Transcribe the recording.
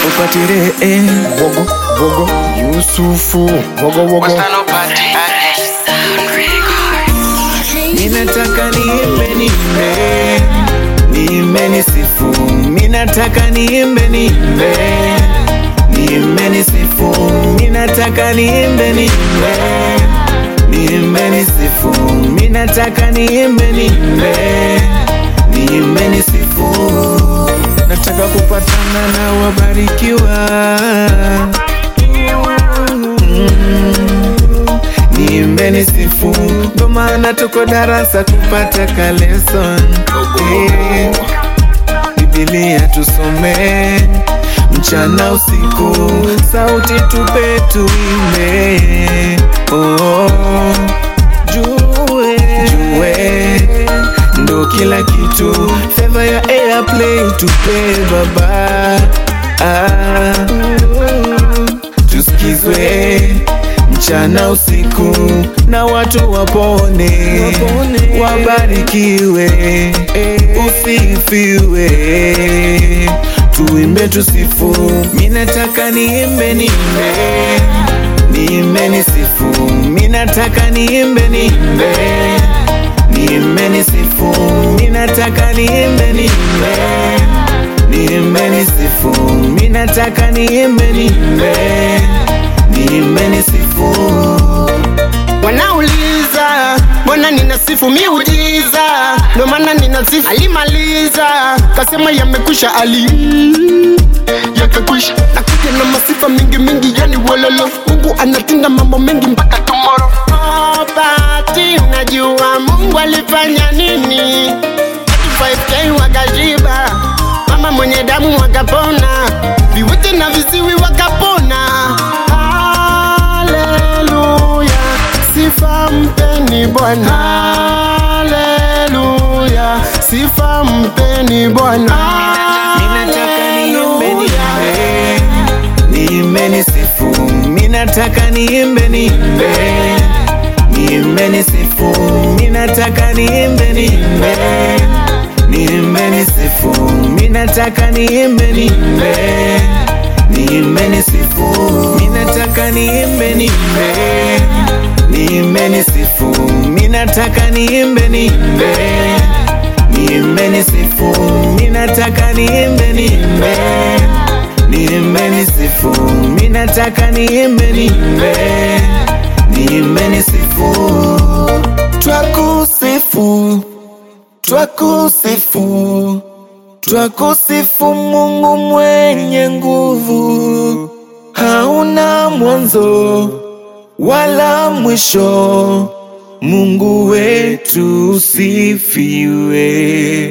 upatire eh. Wogo, wogo, Yusufu, wogo, wogo. Ninataka niimbe niimbe niimbe nisifu Ninataka niimbe niimbe niimbe nisifu Ninataka niimbe niimbe niimbe nisifu Ninataka niimbe niimbe niimbe nisifu Nataka kupatana na wabarikiwa niimbe nisifu, ndo maana tuko darasa kupata kaleson eh, Biblia tusome mchana usiku, sauti tupe tuimbe oh, jue jue ndo kila kitu, feva ya airplay tupe baba ah, tusikizwe mchana usiku na watu wapone, wabarikiwe, usifiwe, tuimbe tusifu. Minataka niimbe niimbe niimbe nisifu, minataka niimbe niimbe niimbe nisifu, minataka niimbe niimbe niimbe nisifu, minataka niimbe niimbe niimbe nisifu. Wanauliza mbona ninasifu miujiza, ndo maana ninasifu. Alimaliza kasema yamekwisha, ali yakakwisha. Nakuja na masifa mingi mingi, yani wololo. Mungu anatenda mambo mengi mpaka tomorrow. Oh, Pati, unajua Mungu alifanya nini? 5K wakashiba, mama mwenye damu wakapona, viwete na viziwi wakapona. Haleluya, sifa mpeni Bwana. Haleluya, sifa mpeni Bwana. Minataka niimbe niimbe niimbe nisifu, minataka niimbe niimbe niimbe nisifu, minataka niimbe niimbe niimbe nisifu, minataka niimbe niimbe niimbe nisifu, minataka niimbe niimbe niimbe nisifu, minataka niimbe niimbe niimbe nisifu, minataka niimbe niimbe niimbe nisifu, minataka niimbe niimbe niimbe nisifu, twakusifu twakusifu twakusifu Mungu mwenye nguvu, hauna mwanzo wala mwisho. Mungu wetu sifiwe.